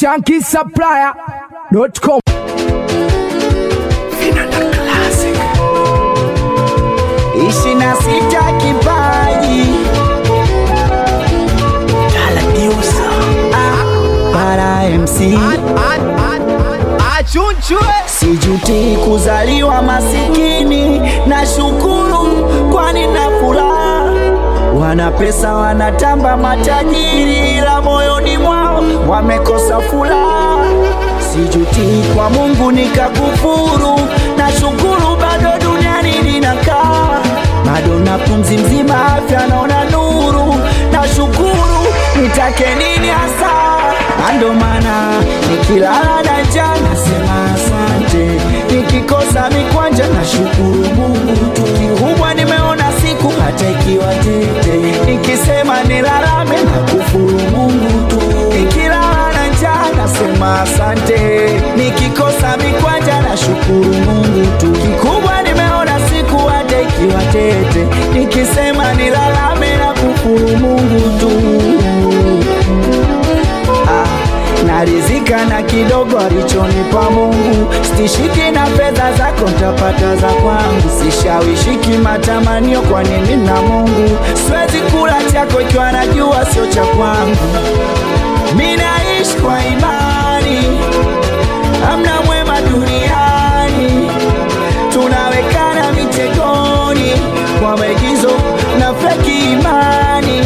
shankisupplier.com Ishi na sita kipaji Ah, para MC sijuti kuzaliwa masikini na shukuru kwani na furaha wana pesa wanatamba matajiri ila moyoni mwao wamekosa furaha sijuti kwa mungu nikakufuru na shukuru bado duniani ninakaa bado na pumzi mzima afya naona nuru na shukuru nitake nini hasa na ndo maana nikilala na njaa nasema asante nikikosa mikwanja na shukuru mungu tu kikubwa nimeona siku hata ikiwa tete nikisema nilalame na kufuru mungu tu nikilala na njaa nasema asante nikikosa mikwanja na shukuru mungu tu kikubwa nimeona siku hata ikiwa tete nikisema nilalame na kufuru mungu tu ah, narizika na kidogo alichonipa Mungu, stishiki na fedha zako ntapata za kwangu, sishawishiki matamanio, kwani mimi na Mungu siwezi kula chako ikiwa najua sio cha kwangu. Mimi naishi kwa imani, amna mwema duniani, tunawekana mitegoni kwa maigizo na feki imani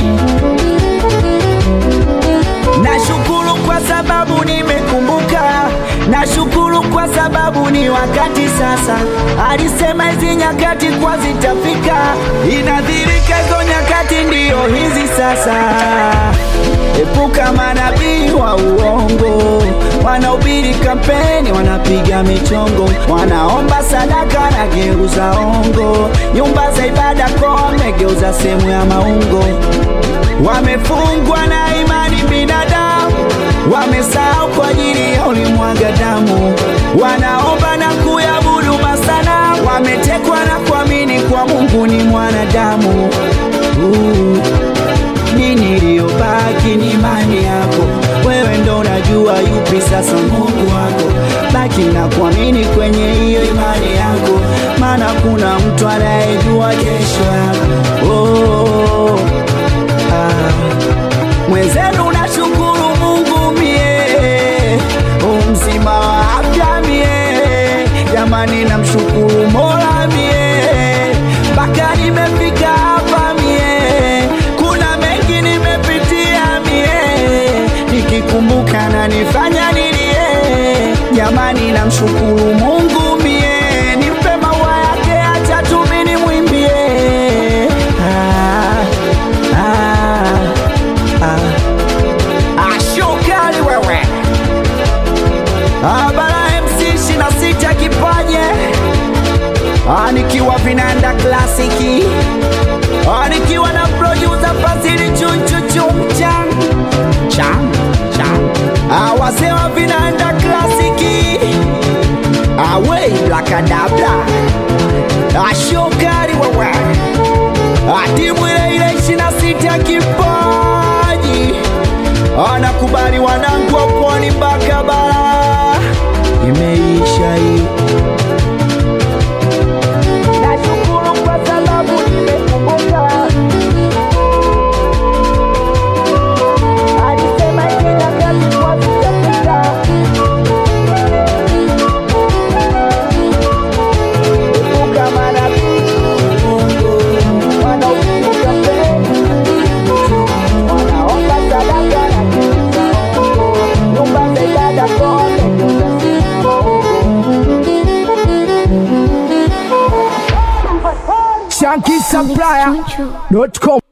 Nashukuru kwa sababu nimekumbuka, nashukuru kwa sababu ni wakati sasa. Alisema hizi nyakati kwa zitafika, inadhirika hizo nyakati ndiyo hizi sasa. Epuka manabii wa uongo, wanaubiri kampeni, wanapiga michongo, wanaomba sadaka na geuza ongo, nyumba za ibada kwa wamegeuza sehemu ya maungo wamefungwa na imani binadamu, wamesahau kwa ajili ya ulimwaga damu, wanaomba na kuyabudu masana, wametekwa na kuamini kwa Mungu ni mwanadamu. Uh, nini iliyobaki ni imani yako, wewe ndo unajua yupi sasa Mungu wako. Baki na kuamini kwenye hiyo imani yako, maana kuna mtu anayejua kesho yako. Oh, ah. Mwenzenu nashukuru Mungu mie umzima wa afya mie, jamani namshukuru Mola mie mpaka nimefika hapa mie, kuna mengi nimepitia mie, nikikumbuka na nifanya nilie, jamani namshukuru Mungu mie, nimpe maua yake, acha tu mimi nimwimbie ah, ah, ah. Ashokali wewe Abara MC shina sita kipaje Ah, nikiwa vinanda klasiki Ah, nikiwa na producer Fazili chunchuchum chan chan chan Ah, wazee wa vinanda klasiki Away blakadabla Ashokali wewe Ah, timu ile ile ishina sita kipaji anakubali wanangu wa pwani mpaka bara imeisha hii nashukuru kwa sababu nimekumbuka alisema hivi nyakati kwa zitafika epuka manabii wanaopiga kampeni wanaomba sadaka na kuuza hongo, nyumba za ibada kwa wamegeuza sehemu ya shankisupplier.com